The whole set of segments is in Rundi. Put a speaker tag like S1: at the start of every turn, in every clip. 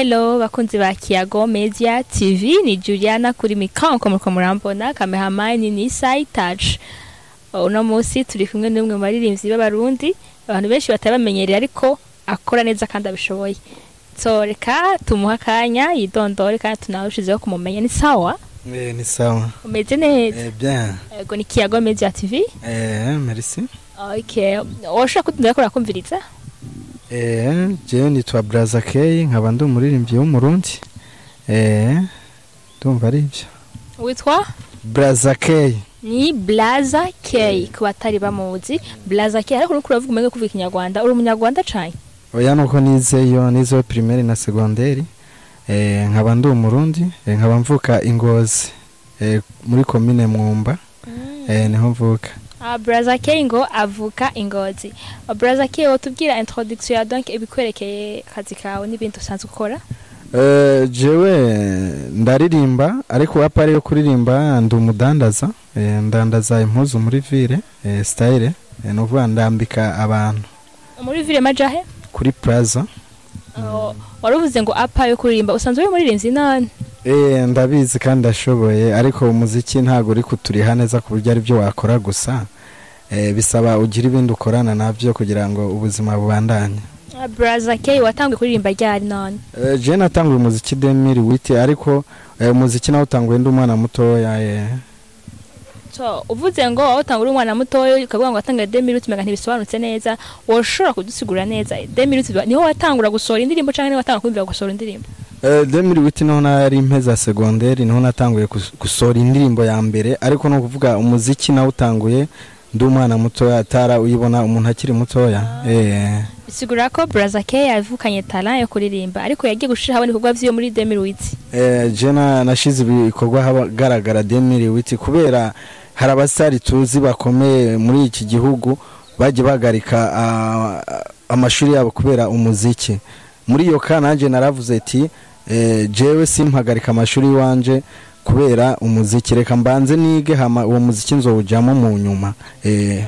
S1: hello bakunzi ba kiyago media tv ni juliana kuri mikro nkomuko murambona kamehamani ni saitaje uno munsi turi kumwe n'umwe mu baririmbyi b'abarundi abantu benshi batabamenyereye ariko akora neza kandi abishoboye so reka tumuha akanya yidondore kandi tunarushizeho kumumenya ni sawa
S2: Eh, ni sawa.
S1: umeze neza
S2: Eh, bien.
S1: yego ni kiyago media tv
S2: Eh, merci.
S1: okay woshobora kutundira ko urakumviriza
S2: Eh, jewe nitwa Braza K, nkaba ndi umuririmbyi w'umurundi. Eh, ndumva ari ibyo.
S1: witwa
S2: Braza K.
S1: ni blaza k ku batari bamuzi blaza k ariko nuko uravuga umenya kuvuga ikinyarwanda uri umunyarwanda cane
S2: Oya nuko nizeyo, nizeyo primaire na secondaire. Eh, nkaba ndi umurundi, eh, nkaba mvuka Ingozi. Eh, muri commune Mwumba. Eh, niho mvuka.
S1: Ah, braza k ngo avuka ingozi Ah, braza k wotubwira introduction ya donc ibikwerekeye akazi kawe n'ibintu usanzwe ukora
S2: Eh, jewe ndaririmba ariko apa yo kuririmba ndi umudandaza eh, ndandaza impuzu muri ville eh, style eh, nuvuga ndambika abantu
S1: muri ville majahe
S2: kuri plaza
S1: Oh, waruvuze ngo apa yo kuririmba usanzwe uri muririmvyi none
S2: eh, ndabizi kandi ndashoboye ariko umuziki ntabwo uri kuturiha neza ku buryo ari byo wakora gusa eh, bisaba ugira ibindi ukorana nabyo kugira ngo ubuzima bubandanye
S1: Ah, braza k watanguye kuririmba ryari none
S2: eh, je natanguye umuziki 2008 ariko eh, umuziki nawo utanguye ndi umwana mutoya eh.
S1: so uvuze ngo wawutanga uri umwana mutoya ukavuga ngo watangaye demiruti mega ntibisobanutse neza woshobora kudusigura neza demiruti niho watangura gusohora indirimbo canke niho watangura kumvira gusohora indirimbo
S2: Eh, demiri witi niho nari mpeza segonderi niho natanguye gus- gusohora indirimbo ya mbere ariko ni ukuvuga umuziki nawe utanguye ndi umwana mutoya atara uyibona umuntu akiri mutoya eh,
S1: bisigura ko braza k yavukanye talent yo kuririmba ariko yagiye gushira habona ibikorwa vyiwe muri demiruti
S2: eh, je na- nashize ibikorwa ahagaragara demiri witi kubera hari abasitari tuzi bakomeye muri iki gihugu bagiye bahagarika ah, amashuri yabo kubera umuziki muri iyo ka nanjye naravuze ati eh, jewe simpagarika amashuri iwanje kubera umuziki reka mbanze nige hama uwo muziki nzowujyamo mu nyuma eh,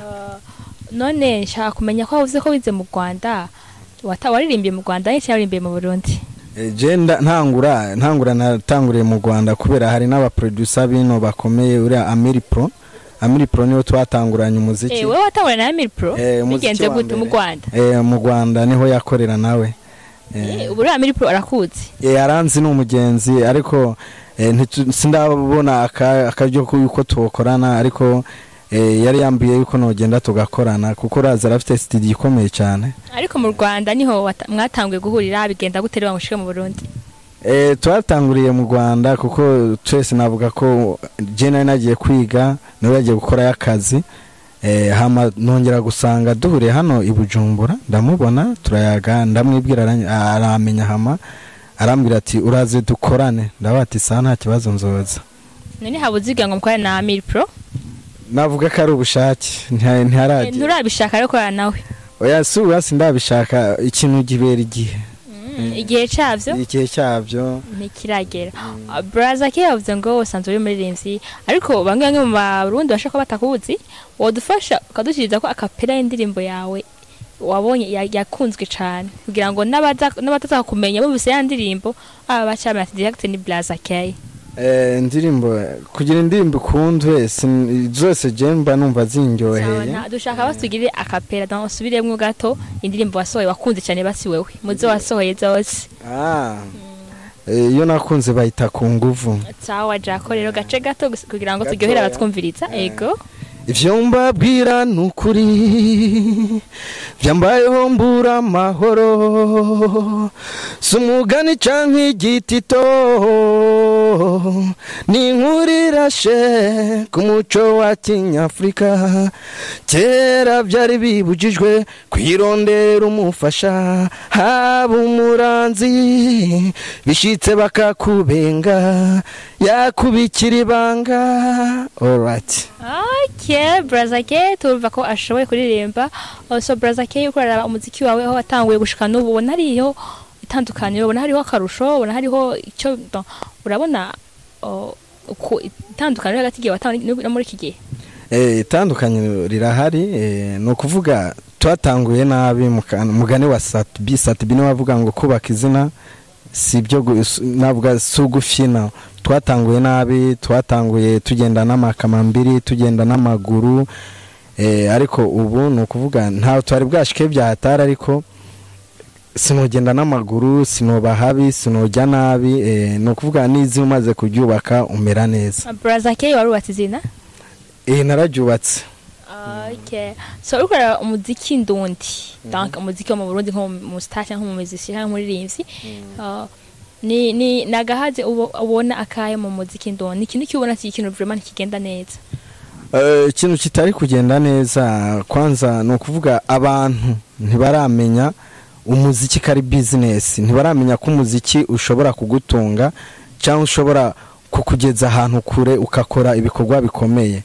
S1: none nshaka kumenya ko wavuze ko wize mu rwanda wata- waririmbiye mu rwanda n'iki waririmbiye mu burundi
S2: eh, je nda- ntangura ntangura natanguriye mu rwanda kubera hari n'abaproducer bino bakomeye uriya amiri pro amiri pro niwe twatanguranye umuziki
S1: Eh, wewe watangura na Emil Pro
S2: Eh, umuziki
S1: bigenze
S2: wa
S1: gute mu
S2: mbere.
S1: rwanda
S2: eh, mu rwanda niho yakorera nawe eh,
S1: Eh, ubu uriya Emil Pro arakuzi
S2: Eh, aranzi ni umugenzi ariko eh, ntitu- sindabona aka- akaryo yuko tukorana ariko eh, yari yambwiye yuko nogenda tugakorana kuko uraza arafite studio ikomeye cyane
S1: ariko mu rwanda niho wata- mwatanguye guhurira bigenda gute rero mushike mu burundi
S2: eh, twatanguriye mu rwanda kuko twese navuga ko je nari nagiye kwiga nawe yagiye gukorayo akazi eh, hama nongera gusanga duhuriye hano i bujumbura ndamubona turayaga ndamwibwira arany- aramenya hama arambwira ati uraze dukorane ndavuga ati sawa nta kibazo nzoza
S1: none habuziga ngo mukorane na Emil Pro
S2: navuga ko ari ubushake ntiha-
S1: Eh,
S2: ntiharagera
S1: nturabishaka rero korana nawe
S2: oya si ubu hasi ndabishaka ikintu gibera igihe
S1: Mm, igihe cavyo
S2: igihe cyabyo
S1: ntikiragera Ah, braza ke yavuze ngo usanzwe uri muririmvyi ariko bamwe bamwe mu barundi bashaka ko batakuzi wodufasha ukadushyiriza ko akapera y'indirimbo yawe wabonye ya- yakunzwe cane kugira ngo n'abaza- n'abataza kumenya bumvise ya ndirimbo aba bacamenya ati direct ni braza k
S2: Eh, indirimbo kugira indirimbo ikundwe sin- zose je mba numva zinryoheye
S1: Sawa, dushaka basugire akapera donc usubiremwo gato indirimbo wasohoye wakunze cyane basi wewe muzo wasohoye zose
S2: Ah. Eh, iyo nakunze bayita ku nguvu
S1: sawa jako rero gace gato gusa kugira ngo turyohere
S2: Gatoya.
S1: abatwumviriza ego
S2: ivyo mbabwira ni ukuri vyambayeho mbura amahoro si umugani canke igitito ni inkuru irashe ku muco wa kinyafurika kera vyari bibujijwe kwirondera umufasha haba umuranzi bishitse bakakubenga yakubikira ibanga alright
S1: Okay, Braza K turumva ko ashoboye kuririmba. Also Braza K uko araba umuziki wawe aho watanguye gushika n'ubu ubona hariho itandukaniro, ubona hariho akarusho, ubona hariho icyo donc, urabona oh, uko itandukaniro hagati y'igihe watanguye no muri iki gihe.
S2: Eh, itandukaniro rirahari eh, ni ukuvuga twatanguye nabi muka- mugani wa satubi satubi niwe wavuga ngo kubaka izina si ibyo gu- s- navuga si ugufina twatanguye nabi twatanguye tugenda n'amakamambiri tugenda n'amaguru eh, ariko ubu ni ukuvuga ntawe twari bwashike byahatari ariko sinogenda n'amaguru sinoba habi sinojya nabi eh, ni ukuvuga n'izi umaze kuryubaka umera neza
S1: Brother K warubatse izina
S2: eh, nararyubatse
S1: Okay. So uriko uraraba umuziki ndundi donc umuziki wo mu Burundi nko mu star cyangwa mu muziki cyangwa umuririmbyi uh, ni ni nagahaze ubo- ubona akaye mu muziki ndundi ikintu kibona ki ikintu vraiment kigenda neza
S2: Eh, ikintu kitari kugenda neza kwanza ni ukuvuga abantu ntibaramenya umuziki ko ari bizinesi ntibaramenya ko umuziki ushobora kugutunga cyangwa ushobora kukugeza ahantu kure ukakora ibikorwa bikomeye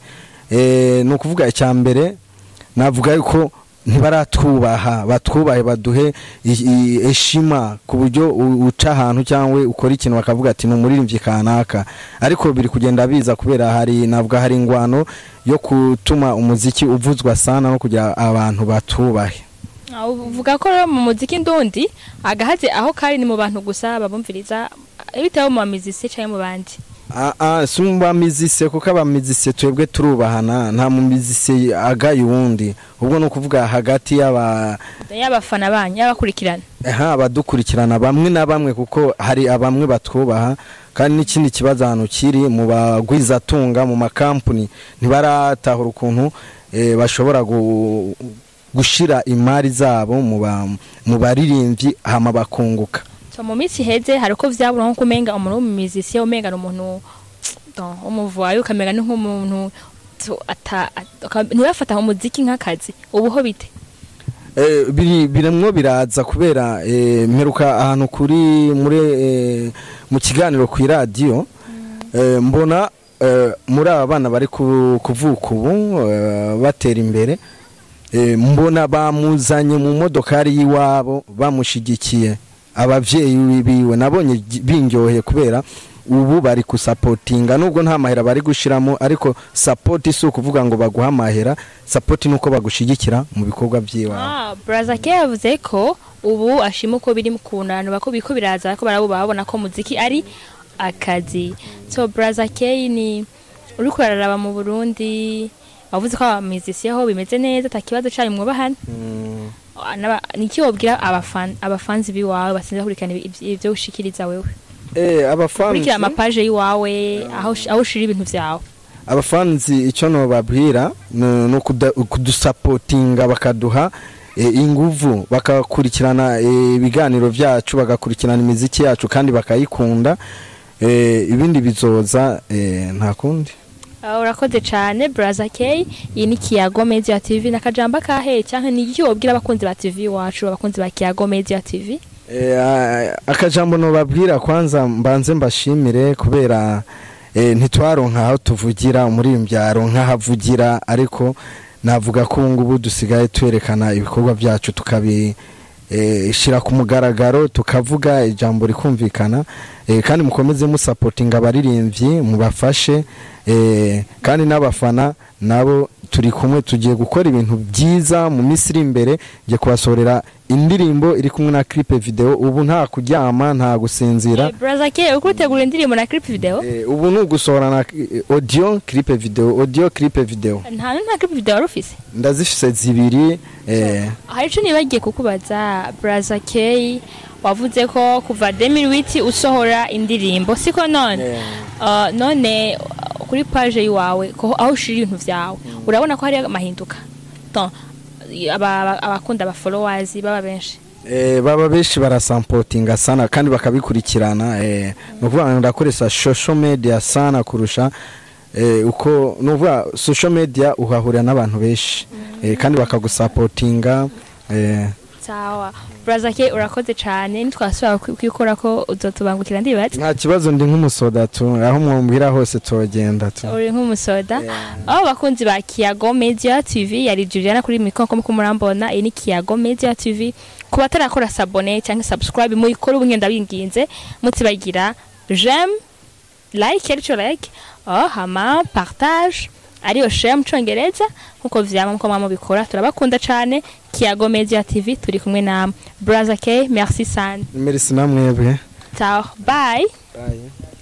S2: Eh, ni ukuvuga icya mbere navuga yuko ntibaratwubaha batwubahe baduhe i- i- eshima ku buryo u- uca ahantu cyangwa ukora ikintu bakavuga ati ni umuririmbyi kanaka ariko biri kugenda biza kubera hari navuga hari ingwano yo gutuma umuziki uvuzwa sana no kugira abantu batubahe
S1: Ah, uvuga ko rero mu muziki ndundi agahaze aho kari ni mu bantu gusa babumviriza bitewe mu bamizisi cyangwa mu bandi
S2: Ah, ah, si mu bamizise kuko abamizise twebwe turubahana nta mumizise agaye uwundi ubwo ni ukuvuga hagati y'aba
S1: y'abafana banyu y'abakurikirana
S2: aha abadukurikirana bamwe na bamwe kuko hari abamwe batwubaha kandi n'ikindi kibazo ahantu kiri mu bagwizatunga mu makampani ntibaratahura ukuntu eh, bashobora gu- gushira imari zabo mu ba- mu baririmbyi hama bakunguka
S1: so mu minsi iheze hari uko vyabura nko kumenga umuntu w'umumizisi umenga ni umuntu don umuvuwayi ukamenya ni nk'umuntu tu- ata- at- uka- ntibafata umuziki nk'akazi ubuho bite
S2: Eh, biri birimwo biraza kubera eh, mperuka ahantu kuri muri eh, mu kiganiro ku iradiyo eh, mbona eh, muri aba bana bari ku- kuvuka ubu eh, batera imbere eh, mbona bamuzanye mu modokari y'iwabo bamushigikiye abavyeyi biwe nabonye gi- bindyoheye kubera ubu bari kusapotinga nubwo nta mahera bari gushiramo ariko sapoti si ukuvuga ngo baguha amahera sapoti ni uko bagushigikira mu bikorwa by'iwawe
S1: ah braza ke yavuze ko ubu ashima uko biri ku bantu bako biko biraza ko barabuba babona ko muziki ari akazi so braza ke ni uri kuraraba mu Burundi wavuze ko abamizisi aho bimeze neza atakibazo cyayo mwubahana Ah, n'aba- niki wobwira abafan abafanzi biwawe basinze kurikana ibyo ushikiriza wewe
S2: Eh, abafanzi
S1: kurikira amapaje yiwawe aho ush- aho ushira ibintu vyawe
S2: abafanzi icyo nobabwira ni ni ukuda- kudusapotinga bakaduha eh, inguvu bakakurikirana eh, ibiganiro byacu bagakurikirana imiziki yacu kandi bakayikunda eh, ibindi bizoza eh, nta kundi
S1: Ah, urakoze cane braza k iyi ni kiyago media tv nakajamba kahe canke ni iki wobwira abakunzi ba tv wacu abakunzi ba kiyago media tv
S2: Eh, a- akajambo nobabwira kwanza mbanze mbashimire kubera eh, ntitwaronka aho tuvugira umuririmbyi aronka aho avugira ariko navuga ko ubu ngubu dusigaye twerekana ibikorwa byacu tukabishyira ku mugaragaro tukavuga ijambo rikumvikana eh, kandi mukomeze musapotinga abaririmbyi mubafashe eh, kandi n'abafana nabo turi kumwe tugiye gukora ibintu byiza mu minsi iri imbere ngiye kubasorera indirimbo iri kumwe na clip video ubu nta kuryama nta gusinzira
S1: Eh, braza k uriko utegura indirimbo na clip video
S2: Eh, ubu ni ugusohora na eh, audio clip video audio clip video
S1: nta nta clip video wari ufise
S2: ndazifise zibiri eh,
S1: hari ico nibagiye kukubaza braza k wavuze ko kuva 2008 usohora indirimbo siko none
S2: eh,
S1: Uh, none uh, kuri page yiwawe ko aho ushira ibintu vyawe urabona ko hari amahinduka donc aba- aba- abakunda aba followers baba benshi
S2: eh, baba benshi barasampotinga sana kandi bakabikurikirana eh, ni ukuvuga ngo ndakoresha social media sana kurusha eh, uko ni ukuvuga social media uhahurira n'abantu benshi eh, kandi bakagusapotinga eh,
S1: sawa braza ke urakoze cane nitwasubira kwi- kwikora ko uzotubangukira ndibaza
S2: nta kibazo ndi nk'umusoda tu aho mwumvira hose tugenda tu
S1: uri nk'umusoda aho bakunzi ba kiyago media tv yari juliana kuri mikoro ko muko murambona iyi ni kiyago media tv ku batarakora sabone cyangwa subscribe muyikore ubu ngenda binginze mutibagira j'aime like arico like oh, hama partage ariyo share mu congereza nkuko vyama muko mwama bikora turabakunda cane kiyago media tv turi kumwe na braza k merci sana
S2: merci namwebwe
S1: ciao bye
S2: Bye.